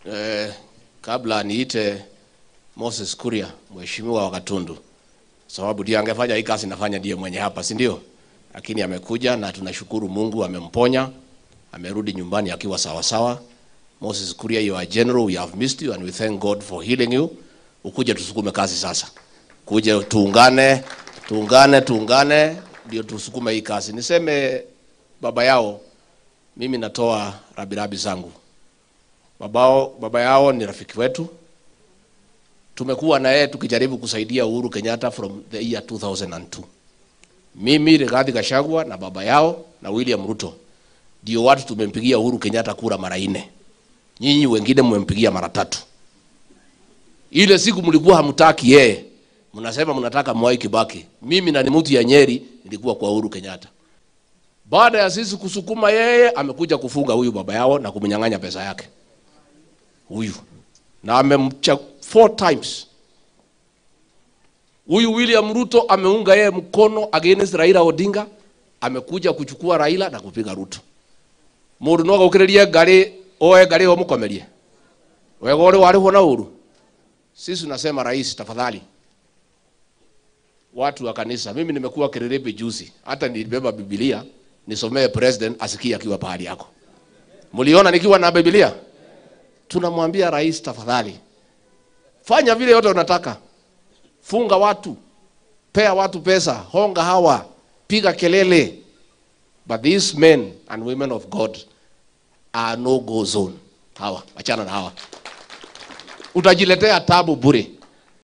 eh, kabla niite Moses Kuria, mheshimiwa wa Gatundu, sababu ndiye angefanya hii kazi, nafanya ndiye mwenye hapa, si ndio? Lakini amekuja na tunashukuru Mungu amemponya, amerudi nyumbani akiwa sawa sawa. Moses Kuria, you are general, we have missed you and we thank God for healing you. Ukuje tusukume kazi sasa, kuje tuungane, tuungane, tuungane ndio tusukume hii kazi. Niseme baba yao, mimi natoa rabirabi zangu. Babao, baba yao ni rafiki wetu, tumekuwa na yeye tukijaribu kusaidia Uhuru Kenyatta from the year 2002. Mimi Rigathi Gachagua na baba yao na William Ruto ndio watu tumempigia Uhuru Kenyatta kura mara nne. Nyinyi wengine mmempigia mara tatu. Ile siku mlikuwa hamtaki yeye, mnasema mnataka Mwai Kibaki. Mimi na ni mtu ya Nyeri nilikuwa kwa Uhuru Kenyatta. Baada ya sisi kusukuma yeye, amekuja kufunga huyu baba yao na kumnyang'anya pesa yake huyu, na amemcha four times. Huyu William Ruto ameunga yeye mkono against Raila Odinga, amekuja kuchukua Raila na kupiga Ruto. Mundu no gukiririe ngari oe ngari o mukomerie wega uri warihwo na uru. Sisi tunasema rais, tafadhali watu wa kanisa, mimi nimekuwa Kiriribi juzi, hata nilibeba Biblia nisomee president asikie akiwa pahali yako. Mliona nikiwa na Biblia? Tunamwambia rais, tafadhali fanya vile yote unataka, funga watu, pea watu pesa, honga hawa, piga kelele, but these men and women of God are no go zone. Hawa achana na hawa, utajiletea tabu bure.